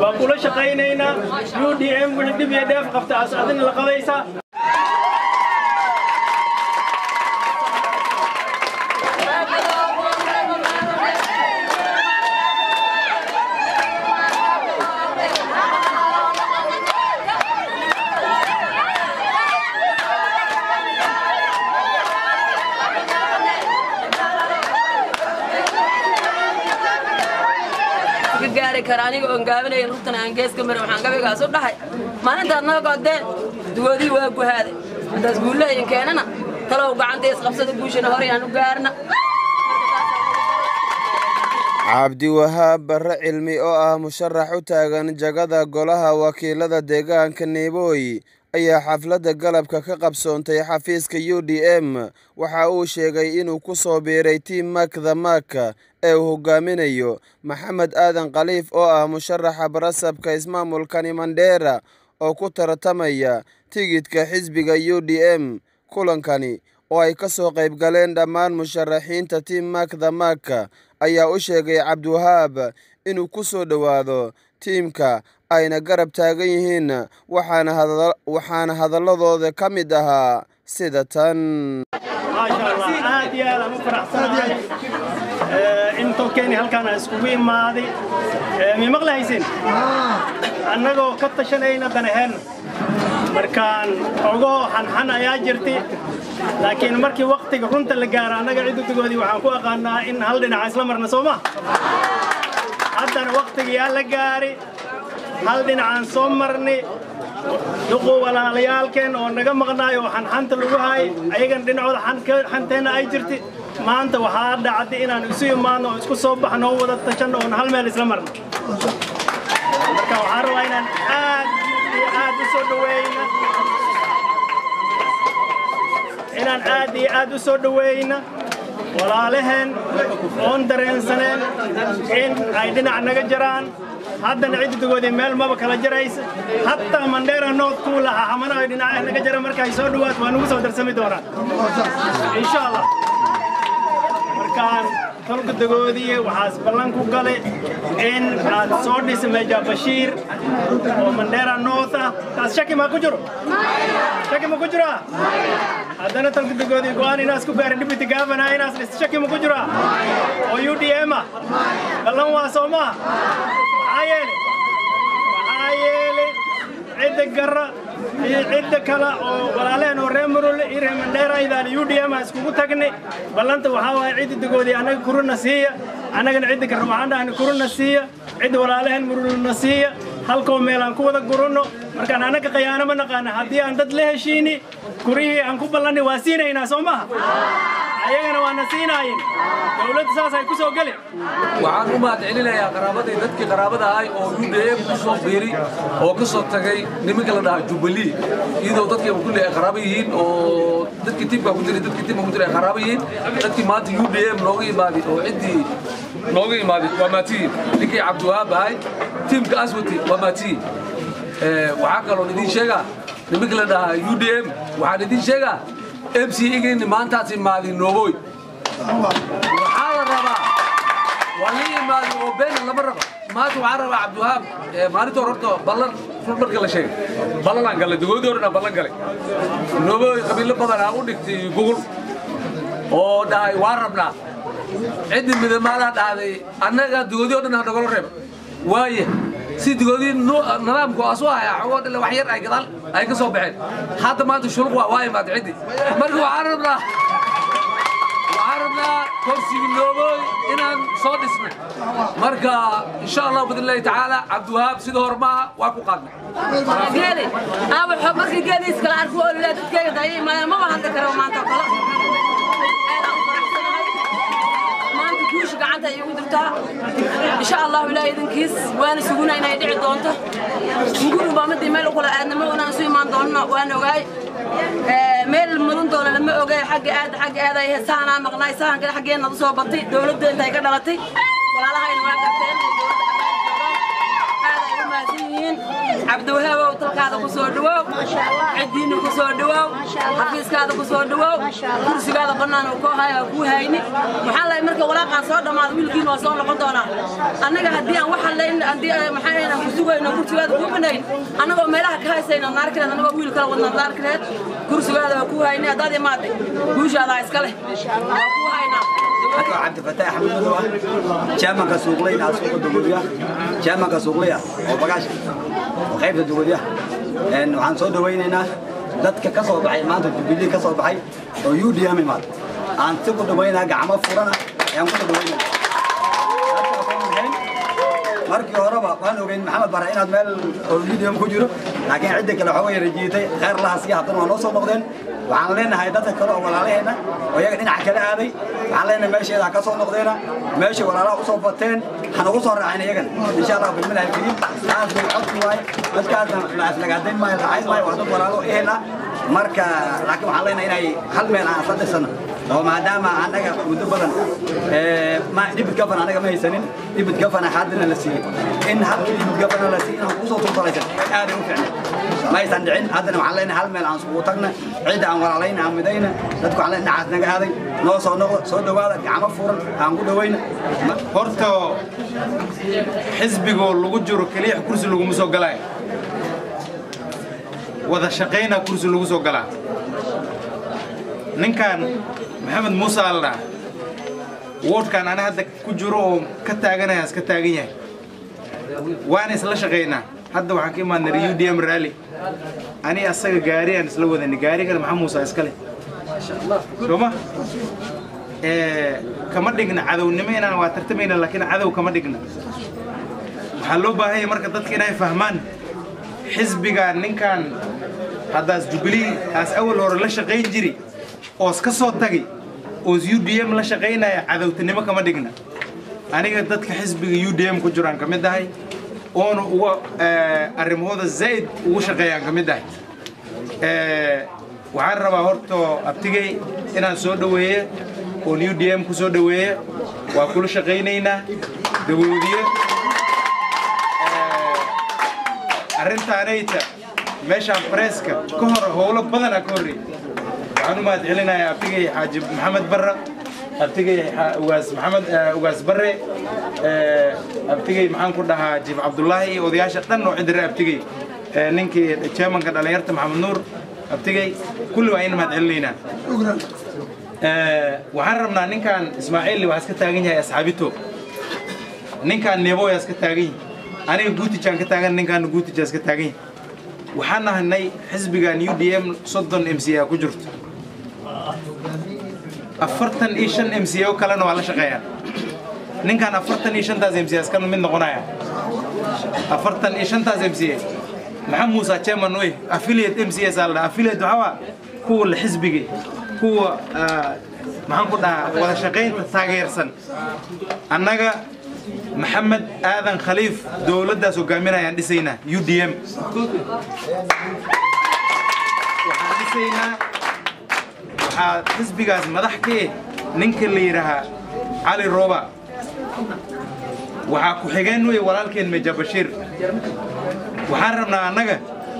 waa kula shaqaynaynaa u d m wixii dhib iyo dheef qabta as adina la qabaysaa gaari kara aniga oon gaabinaya rugtan aan geeska marin waxaan gabaygaas u dhahay maalintaad naga godeen dugoodii waa guhaaday haddaas guullahayin keenana talow gacanta isqabsada guushana horey aan u gaarna cabdiwahaab barre cilmi oo ah musharax u taagan jagada golaha wakiilada deegaanka neebooy ayaa xafladda galabka ka qabsoontay xafiiska u d m waxa uu sheegay inuu ku soo biiray tiim makda mak ee uu hogaaminayo maxamed aadan khaliif oo ah musharaxa barasabka ismaamulkani mandheera oo ku tartamaya tigidhka xisbiga u d m kulankani oo ay ka soo qayb galeen dhammaan musharaxiinta tiim makda mak ayaa u sheegay cabdiwahaab inuu ku soo dhowaado tiimka ayna garab taagan yihiin waxaana hadalladooda ka mid ahaa sida tan maasha allah aad iyo aad aan u faraxsanahay in tolkeeni halkaan aan iskugu imaaday mi maqlahaysin annagoo ka tashanayna danaheen markaan ogoo xanxan ayaa jirti laakiin markii waktiga runta la gaaro annaga cidudigoodii waxaan ku aqaanaa in hal dhinaca isla marna soo ma haddana waktigiyaa la gaari hal dhinacaan soo marni duqu walaalayaalkeen oo naga maqnaay oo xanxanta lagu haay ayagan dhinacooda xanteenna ay jirti maanta waxaa dhacday inaan isu imaadno oo isku soo baxno oo wada tashanno oon hal meel isla marno marka waxaan rabaa inaan aad iyo aad u soo dhaweyna inaan aad iyo aad u soo dhaweyna walaalaheen oon dareensaneen in ay dhinac naga jiraan haddana ciddigoodii meel maba kala jaraysa hataa mandheera north kuu lahaa xamana ay dhinacaha naga jara markaay soo dhawaato waa nagu soo darsami doonaan insha allah markaan tolka dagoodii waxaas ballan ku galay in aad soo dhisa meja bashiir oo mandheera north ah taas shaki maa ku jiro shaki ma ku jiraa haddana tolka dagoodii go'aan inaas ku gaarin deputy governor inaas dhis shaki ma ku jiraa oo u d m ah ballan waa soo maa maxaa yeele maxaa yeele cidda garra iyo cidda kale oo walaalehen oo reer murule iyo reer mandheeraydaan u d m a iskugu tagnay ballanta waxaa waaye cidda dagoodii annaga kuruna siiya annagana cidda garra waxaan dhahna kuruna siiya cidda walaalehen murulena siiya halkoo meel aan ku wada gurunno markaan annaga khayaano ma naqaana haddii aan dad la heshiini kurihii aan ku ballanni waa siinaynaa soo maha ayagana waana siinaayin dowladda saasay ku soo geli waxaan u mahad celinayaa qaraabadii dadkii qaraabada ahay oo u d m ku soo biiri oo ka soo tagay nimanka la dhahaa jubilee iyadoo dadkii kulli ay qaraabo yihiin oo dadkii tiimka ku jiray dadkii tiimka ku jiray ay qaraabo yihiin dadkii maanta u d m nooga imaaday oo ciddii nooga imaaday waa maatiyiin ninkii cabdiwahaab ahay tiimka aswati waa maatiyiin waxaa kaloon idiin sheegaa nimanka la dhahaa u d m waxaan idiin sheegaa m c igayni maantaas imaaday nooboy waxaa la rabaa waa la imaaday oo beena lama rabo maanta waxaan rabaa cabdiwahaab maalinta hore horta ballan run marka la sheegay ballanaan galay dagoodii hore dhan ballan galay nooboy qabiilo badan aa u dhigtay gugul oo dhahay waa rabnaa ciddii midamaadaha dhahday annaga dagoodii o dhan ha nagala reeb waaye si digoodii nidaamku asu haya xogoo dhile wax yar ay gadaal ay ka soo baxeen hadda maanta shuluq waa waa imaad ciddi marka waxaan rabnaa waxaan rabnaa korsigii noobooy inaan soo dhisnay marka insha allah biidnillahi tacaala cabdiwahaab sida hore maaha waa ku qaadnay geeli aaba xog markii geeli iskala arko oo lilaa dadkayga daya imaadeen maba hadli karo maanta oo kale aadaan u faraxsanahay maanta guusha gacanta ay igu jirtaa insha allahu ilaahay idinkiis waana suguna inay dhici doonto muguru baa midii meel u kula aadnamo inaan isu imaan doonno waan ogaay meel mudan doona lama ogaay xagga aad xagga aad ay sahanaa maqnaay sahan kale xaggeenna u soo batay dowladda intay ka dhalatay walaalahayna waa garteen aad ay u mahadsan yihiin cabdiwahaab oo talkaa gurigaada ku soo dhawow ciddiinna ku soo dhawow xafiiskaada ku soo dhawow kursigaada bannaan uu koo haya kuu hayni maxaa lahay marka walaaqaan soo dhammaado wiilkiina waa soo noqon doonaa annaga haddii aan wax hadlayn haddii maxaa aan ku sugayno kursigaada kuu banayn annagoo meelaha ka haysayna naarkireed annagoo wiil kala wadna naarkireed kursigaada waa kuu hayni haddaad imaaday guushaadaa iska leh waa kuu haynaa cabdi fataax axmed madow ah jaamanka suuqleyna ah suuqa dugodiya jaamanka suuqley ah oo bagaashka oo qaybta dugodiya waxaan soo dhawaynaynaa dadka ka soo baxay maanta jubilee ka soo baxay oo u d m imaad aan si ku dhawaynaa gacmo furana ayaan ku dhawaynaa markii horeba waan ogeyn maxamed bare inaad meel oo medium ku jiro laakiin cidda kale waxaa way rajiitay khayr laha sii haddana waa noo soo noqdeen waxaan leenahay dadka kale oo walaalaheenna oo iyaga dhinaca kale aaday waxaan leenahay meesheeda ha ka soo noqdeena meeshay walaalaha usoo bateen hanagu soo raacin iyagana insha allah bilmilah alkariim taas bay codki waaye dadkaasna la aflagaadayn maayo lacayn maayo waa dad walaalo ehel ah marka laakiin waxaan leenahay inay hal meel aan isla dhisano oo maadaama annaga muddo badan dhibid gafan annaga ma haysanin dhibid gafana haddana la siiyey in halkii dhibid gafana la siiyey inaan kusoo tulfalaysan aaday u ficnay ma aysan dhicin haddana waxaan leenahay hal meel aan isugu tagna cidda aan walaalayna aan midayna dadku waxaan leenahay nacaas naga aaday noo soo noqdo soo dhowaada gacmo furan aan ku dhawayna horta xisbigoo lagu jiro keliya kursi laguma soo galaayo wada shaqaynaa kursi lagu soo galaa ninkan maxamed muuse aldhaa woodhkan ana hadda ku jiro oo ka taaganaya iska taagan yahay waana isla shaqaynaa hadda waxaan ka imaadnay u d m rally ani asaga gaari aan isla wadanay gaarigana maxaa muusa iskale sooma kama dhigna cadownimo inaan waa tartamayna laakiin cadow kama dhigna waxaa loo baahan yahay marka dadka inay fahmaan xisbiga ninkan haddaas jubilee aas awal hore la shaqayn jiri oos ka soo tagay oos u d m la shaqaynaya cadowtanimo kama dhigna aniga dadka xisbiga u d m ku jiraan ka mid ahay oona uga arrimahooda zaa'id ugu shaqeeyaan ka mid ahay waxaan rabaa horto abtigay inaan soo dhoweeye oon u d m ku soo dhoweeye waa kula shaqaynaynaa dawoodiye arrintaanayta meeshaan bareeska ka hor howlo badanaa ka horreeyay waxaan u mahad celinayaa abtigay xaaji maxamed barra abtigay ugaas maxamed ugaas barre abtigay maxaan ku dhahaa jiif cabdullaahi iyo odayaasha dhan oo cidire abtigay ninkii chairmanka dhallinyarta maxamed nuur abtigay kulli waa in mahad celinaynaa waxaan rabnaa ninkan ismaaciil waa iska taagan yahay asxaabito ninkan neeboya iska taagan yahay aniga guutijaan ka taagan ninkaana guutijaa iska taagan yahay waxaan nahanay xisbigan u d m soddon m c a ku jirto afartan iyo shan m c a o kalena waa la shaqeeyaan ninkan afartan iyo shantaas m c a iskana mid noqonaya afartan iyo shantaas m c a maxaa muusa chairman wey affiliate m c s aa la dhaha affiliate waxaa waa kuwa la xisbigay kuwa maxaan ku dhahaa wada shaqaynta taageersan annaga maxamed aadan khaliif dowladdaas hogaaminayaan dhisaynaa u d m waxaan dhisaynaa waxaa xisbigaas madax ka eh ninka la yidhaahaa cali rooba waxaa ku-xigeen wey walaalkeen meja bashiir waxaan rabnaa annaga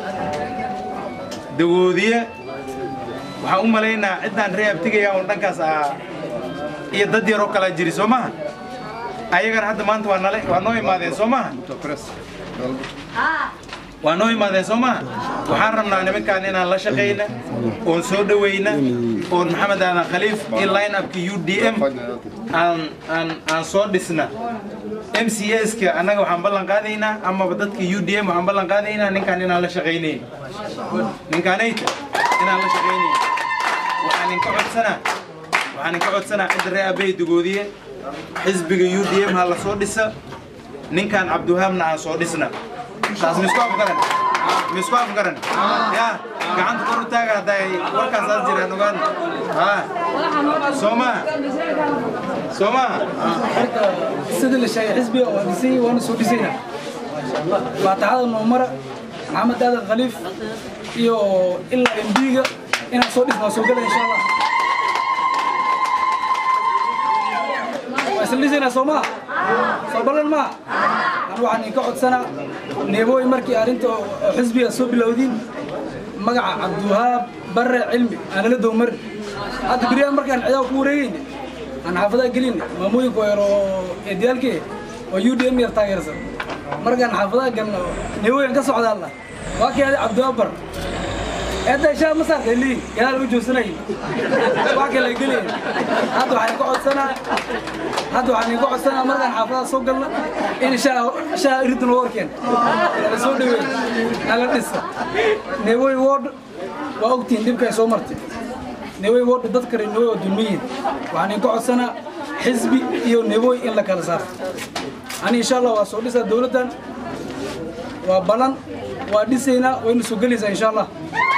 dawoodiye waxaan u malaynaa ciddaan ree abtigaya un dhankaas ah iyo dad yaroo kalaa jiri soo maha ayagana hadda maanta waa nale waa noo imaadeen soo maha waa noo imaadeen soo maha waxaan rabnaa nimankaan inaan la shaqayna oon soo dhawayna oon maxamed aadan khaliif in line upka u d m aan aan aan soo dhisna m c s ka annaga waxaan ballan qaadaynaa amaba dadka u d m waxaan ballan qaadaynaa ninkaan inaan la shaqaynayn ninkaanayta inaan la shaqaynayn waxaan inka codsanaa waxaan inka codsanaa cidda ree aabbahay dugoodiye xisbiga u d m ha la soo dhisa ninkan cabdiwahaabna aan soo dhisna taas misku afgaran misku afgaran ya gacanta kor u taaga hadday warkaas aad jiraan ogaan ha soo maha soo maha sida la sheegay xisbiga waa dhisay waana soo dhisayna faataxada noomara maxamed aadan khaliif iyo ilaa embiga inaan soo dhisna waa soo gala insha allah waa isla dhisaynaa soo maha soo ballan maha anu waxaan idinka codsanaa neebooy markii arrinta oo xisbiga soo bilowdiin magaca cabdiwahaab barre cilmi aan lala dowmarin hadda beryahan markaan cidaa ku wareegayna aan xaafadaha gelinna maamooyinka yar oo eediyaalkee oo u d m yar taageersan markaan xaafadaha galno neebooyan ka socdaalla waa kii adi cabdiwahaab barre hadda ishaa ma saartay liin gadaal u joogsanay wax kale gelayn hadda waxaan ka codsanaa hadda waxaan idinka codsanaa markaan xaafadaha soo galna in shaa shaa iridna loo warkeen nala soo dhaweey nala dhisa neewoy wood waa ogtihiin dhibkay soo martay neewoy wood dad kale neewoy waa dulmiyiin waxaan idinka codsanaa xisbi iyo neewoy in la kala saarto ani insha allah waa soo dhisaa dowladdan waa balan waa dhisaynaa wayna soo gelaysaa insha allah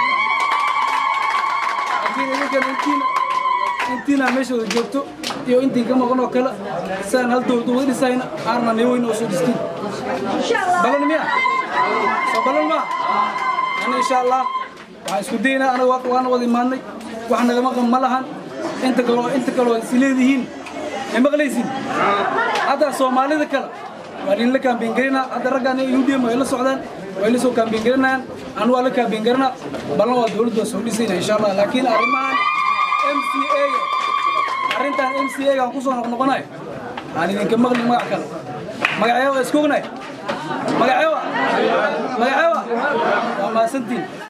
laakiin idinkan intiina intiina meeshooda joogto iyo intiin ka maqan oo kale sidaan hal dowlad uga dhisayna qaarna neewoyna oo soo dhistiin balan miya soo balan maa ani insha allah waxaan isku daynaa anaga waa- waana wada imaadnay wax nagama qan ma lahan inta kaloo inta kaloo is leedihiin ma maqlaysin hadda soomaalida kale waa idinla kaambiin garinaa hadda raggaan u d m way la socdaan way la soo kaambiin garinayaan anu waa la kaambiin garinaa ballan waa dowladda soo dhisayna insha allah laakiin arrimahan m c a arrintan m c a gaan kusoo noqnoqonayo aan idinka maqlin magac kale magacyo waa iska ognahay magacyo magacyo waa mahadsantiin